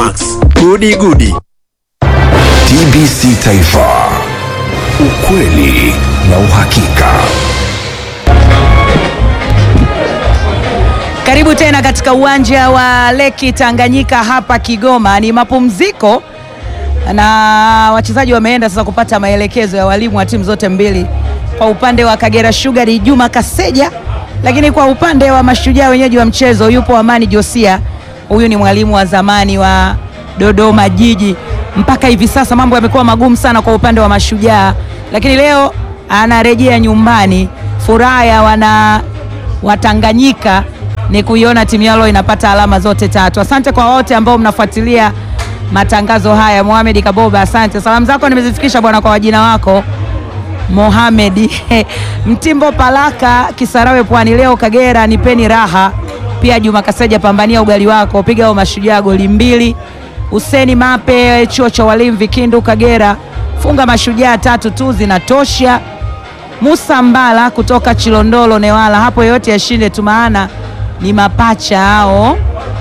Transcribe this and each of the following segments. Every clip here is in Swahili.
Max, gudi gudi. TBC Taifa, ukweli na uhakika. Karibu tena katika uwanja wa Leki Tanganyika hapa Kigoma. Ni mapumziko na wachezaji wameenda sasa kupata maelekezo ya walimu wa timu zote mbili. Kwa upande wa Kagera Sugar ni Juma Kaseja, lakini kwa upande wa Mashujaa wenyeji wa mchezo yupo Amani Josia. Huyu ni mwalimu wa zamani wa Dodoma Jiji. Mpaka hivi sasa mambo yamekuwa magumu sana kwa upande wa Mashujaa, lakini leo anarejea nyumbani. Furaha ya wana Watanganyika ni kuiona timu yao inapata alama zote tatu. Asante kwa wote ambao mnafuatilia matangazo haya. Mohamed Kaboba, asante. Salamu zako nimezifikisha bwana kwa wajina wako Mohamed Mtimbo Palaka Kisarawe Pwani. Leo Kagera nipeni raha. Pia Juma Kaseja, pambania ugali wako, piga hao Mashujaa goli mbili. Huseni Mape chuo cha walimu Vikindu Kagera, funga Mashujaa tatu tu zinatosha. Musa Mbala kutoka Chilondolo Newala, hapo yote yashinde tu, maana ni mapacha hao.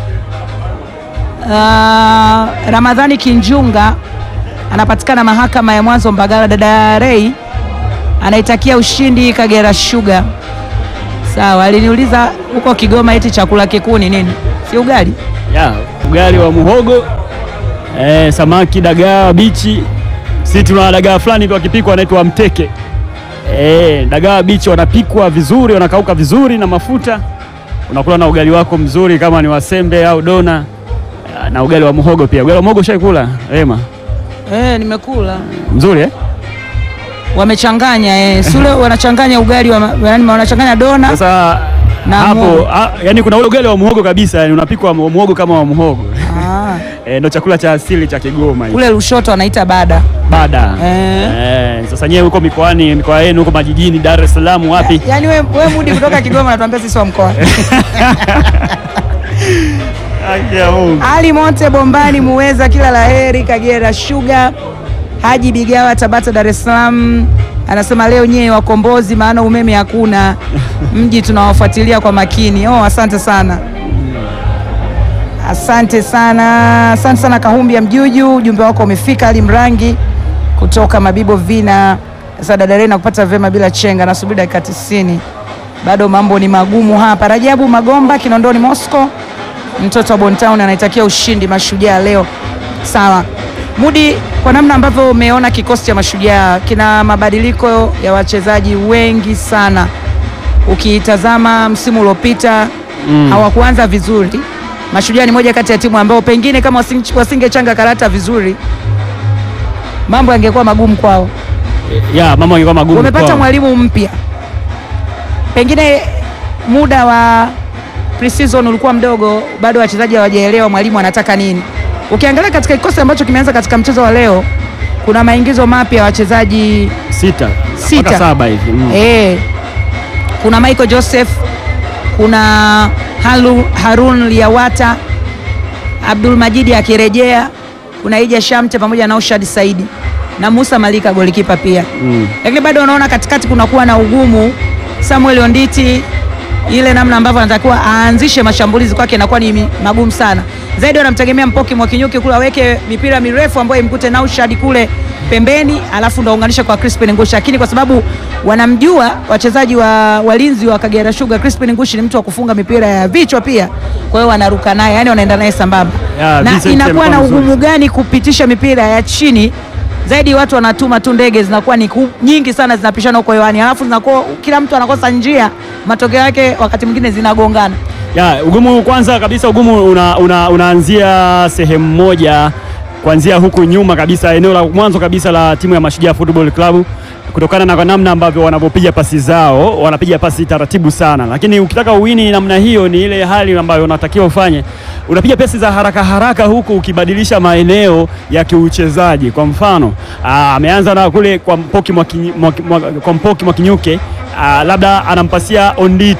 Uh, Ramadhani Kinjunga anapatikana mahakama ya mwanzo Mbagala. Dada Rei anaitakia ushindi Kagera Sugar. Sawa, aliniuliza huko Kigoma eti chakula kikuu ni nini? Si ugali? Ya, ugali wa muhogo eh, samaki, dagaa bichi. Sisi tuna dagaa fulani hivi wakipikwa wanaitwa mteke. Eh, dagaa bichi wanapikwa vizuri, wanakauka vizuri na mafuta, unakula na ugali wako mzuri, kama ni wasembe au dona eh, na ugali wa muhogo pia. Ugali wa muhogo shaikula Rema? Eh, nimekula. Mzuri eh? Wamechanganya eh, sule wanachanganya ugali wa, yani wanachanganya dona Sasa Na hapo muhogo. a, yani kuna ule ugali wa muhogo kabisa, yani unapikwa mu- muhogo kama wa muhogo ah, eh, ndo chakula cha asili cha Kigoma hicho. kule Lushoto wanaita bada. Bada Eh. eh, sasa nyewe huko mikoani, mikoa yenu huko majijini, Dar es Salaam wapi? Yaani we, we mudi kutoka Kigoma natuambia sisi wa mkoa. Haki ya Mungu. Ali Monte Bombani Muweza, kila laheri Kagera Sugar. Haji Bigawa Tabata Dar es Salaam anasema leo nyewe wakombozi, maana umeme hakuna mji tunawafuatilia kwa makini. Oh, asante sana, asante sana, asante sana Kahumbi ya Mjuju, ujumbe wako umefika. Ali Mrangi kutoka Mabibo Vina, sasa dada Rena kupata vema bila chenga, nasubiri dakika 90 bado mambo ni magumu hapa. Rajabu Magomba Kinondoni Moscow mtoto wa Bontown anaitakia ushindi Mashujaa leo. Sawa Mudi, kwa namna ambavyo umeona kikosi cha Mashujaa kina mabadiliko ya wachezaji wengi sana. Ukitazama msimu uliopita hawakuanza vizuri. Mashujaa ni moja kati ya timu ambao pengine kama wasinge- wasingechanga karata vizuri mambo yangekuwa magumu kwao. Ya, mama angekuwa magumu. Umepata kwao. mwalimu mpya, pengine muda wa pre-season ulikuwa mdogo, bado wachezaji hawajaelewa mwalimu anataka nini. Ukiangalia katika kikosi ambacho kimeanza katika mchezo wa leo, kuna maingizo mapya ya wachezaji sita Sita. mpaka saba hivi mm. eh, kuna Michael Joseph, kuna Halu, Harun Liawata, Abdul Majidi akirejea, kuna Ija Shamte pamoja na Ushad Saidi na Musa Malika golikipa pia Mm. lakini bado unaona katikati kunakuwa na ugumu. Samuel Onditi, ile namna ambavyo anatakiwa aanzishe mashambulizi kwake inakuwa ni mi- magumu sana zaidi. Wanamtegemea Mpoki Mwakinyuki kule aweke mipira mirefu ambayo imkute Naushad kule pembeni, alafu ndo aunganisha kwa Crispin Ngushi, lakini kwa sababu wanamjua wachezaji wa walinzi wa Kagera Sugar, Crispin Ngushi ni mtu wa kufunga mipira ya vichwa pia, kwa hiyo wanaruka naye, yani wanaenda naye sambamba Ya, na Vincent inakuwa na amekuwa ugumu gani kupitisha mipira ya chini zaidi watu wanatuma tu ndege zinakuwa ni ku- nyingi sana zinapishana huko hewani, alafu zinakuwa kila mtu anakosa njia, matokeo yake wakati mwingine zinagongana. Ya, ugumu kwanza kabisa ugumu una, una, unaanzia sehemu moja kuanzia huku nyuma kabisa, eneo la mwanzo kabisa la timu ya Mashujaa Football Club, kutokana na namna ambavyo wanavyopiga pasi zao, wanapiga pasi taratibu sana, lakini ukitaka uwini namna hiyo, ni ile hali ambayo unatakiwa ufanye, unapiga pasi za haraka haraka, huku ukibadilisha maeneo ya kiuchezaji. Kwa mfano aa, ameanza na kule kwa Mpoki Mwakinyi- Mwaki- Mwa- kwa Mpoki Mwakinyuke, aa, labda anampasia Onditi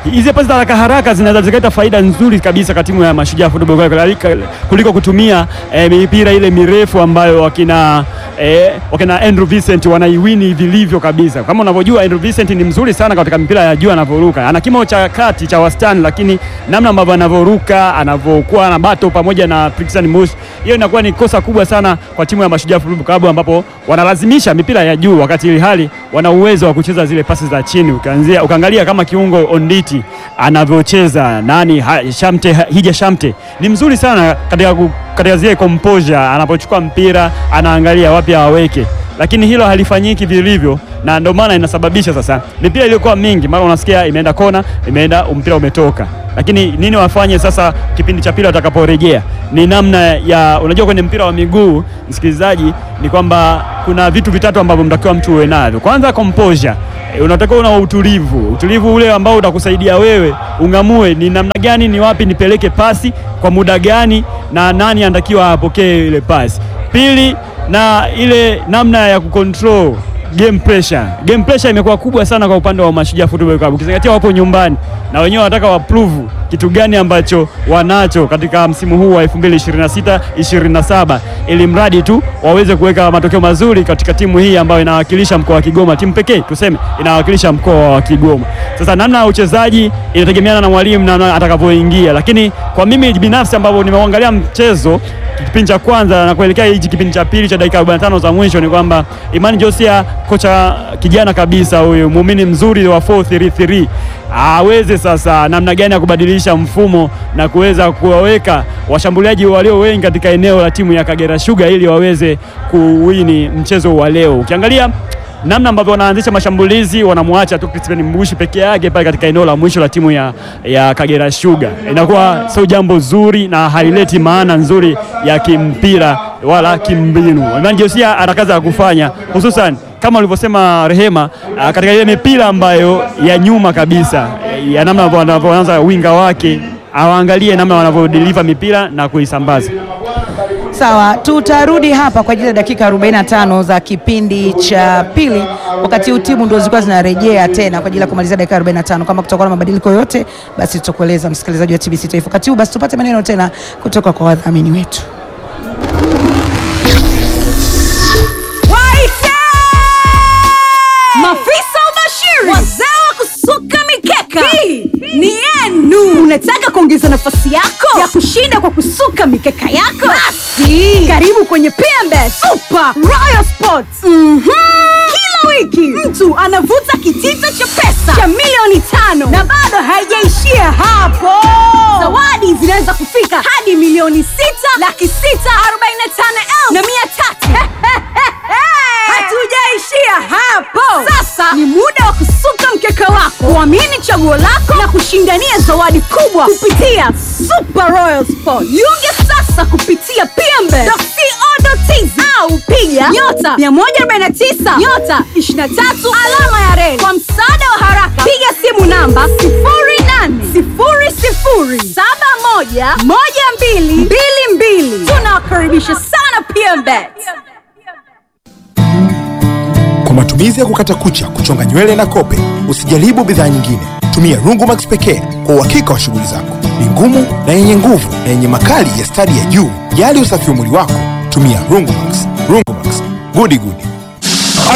hizi pasi za haraka haraka zinaweza zikaleta faida nzuri kabisa kwa timu ya Mashujaa Football Club kuliko kutumia eh, mipira ile mirefu ambayo wakina eh, wakina Andrew Vincent wanaiwini vilivyo kabisa. Kama unavyojua Andrew Vincent ni mzuri sana katika mipira ya juu anavyoruka, ana kimo cha kati cha wastani, lakini namna ambavyo anavyoruka anavyokuwa na bato pamoja na Prixan Mush, hiyo inakuwa ni kosa kubwa sana kwa timu ya Mashujaa Football Club ambapo wanalazimisha mipira ya juu wakati ili hali wana uwezo wa kucheza zile pasi za chini. Ukaanzia ukaangalia kama kiungo Onditi anavyocheza nani ha, Shamte ha, Hija Shamte ni mzuri sana katika, ku- katika zile composure, anapochukua mpira anaangalia wapi aweke, lakini hilo halifanyiki vilivyo, na ndio maana inasababisha sasa mipira iliyokuwa mingi, mara unasikia imeenda kona, imeenda mpira umetoka. Lakini nini wafanye sasa kipindi cha pili watakaporejea? Ni namna ya unajua, kwenye mpira wa miguu msikilizaji, ni kwamba kuna vitu vitatu ambavyo mtakiwa mtu uwe navyo. Kwanza composure E, unatakiwa una utulivu, utulivu ule ambao utakusaidia wewe ung'amue ni namna gani, ni wapi nipeleke pasi kwa muda gani, na nani anatakiwa apokee ile pasi. Pili, na ile namna ya kucontrol game pressure. Game pressure imekuwa kubwa sana kwa upande wa Mashujaa Football Club, ukizingatia wapo nyumbani na wenyewe wanataka waprove kitu gani ambacho wanacho katika msimu huu wa 2026 27, ili mradi tu waweze kuweka matokeo mazuri katika timu hii ambayo inawakilisha mkoa wa Kigoma, timu pekee tuseme inawakilisha mkoa wa Kigoma. Sasa namna ya uchezaji inategemeana na mwalimu na atakavyoingia, lakini kwa mimi binafsi ambavyo nimeangalia mchezo kipindi cha kwanza na kuelekea hichi kipindi cha pili cha dakika 45 za mwisho ni kwamba Imani Josia, kocha kijana kabisa huyu, muumini mzuri wa 433 aweze sasa namna gani ya kubadilisha mfumo na kuweza kuwaweka washambuliaji walio wengi katika eneo la timu ya Kagera Sugar ili waweze kuwini mchezo wa leo. Ukiangalia namna ambavyo wanaanzisha mashambulizi wanamwacha tu Crispin Mbushi peke yake pale katika eneo la mwisho la timu ya, ya Kagera Sugar, inakuwa sio jambo zuri na haileti maana nzuri ya kimpira wala kimbinu. Imani Josia ana kazi ya kufanya hususan kama ulivyosema Rehema, ah, katika ile mipira ambayo ya nyuma kabisa eh, ya namna wanavyoanza winga wake awaangalie namna wanavyodeliver mipira na kuisambaza. Sawa, tutarudi hapa kwa ajili ya dakika 45 za kipindi cha pili, wakati huu timu ndio zilikuwa zinarejea tena kwa ajili ya kumalizia dakika 45. Kama kutakuwa na mabadiliko yote, basi tutakueleza msikilizaji wa TBC Taifa. Wakati huu basi tupate maneno tena kutoka kwa wadhamini wetu. Waite! Mafisa ubashiri, wazee wa kusuka mikeka, hii ni yenu. Unataka kuongeza nafasi yako ya kushinda kwa kusuka mikeka yako? Basi karibu kwenye PMBet Super Royal Sports. Mhm. Kila wiki mtu anavuta kitita cha pesa cha milioni tano na bado haijaishia hapo. Zawadi zinaweza kufika hadi milioni sita laki sita arobaini na tano elfu na mia tatu. Hatujaishia hapo. Sasa ni muda wa kusuka mkeka wako, kuamini chaguo lako na kushindania zawadi kubwa kupitia Super Royal Sport. Jiunge sasa kupitia pmbe.co.tz au piga nyota 149 nyota 23 alama ya reli. Kwa msaada wa haraka, piga simu namba 0800711222. Tunawakaribisha sana PMBet. Kwa matumizi ya kukata kucha, kuchonga nywele na kope, usijaribu bidhaa nyingine. Tumia Rungumax pekee kwa uhakika wa shughuli zako. Ni ngumu na yenye nguvu na yenye makali ya stadi ya juu. Jali usafi wa mwili wako, tumia Rungumax. Rungumax, gudi gudi.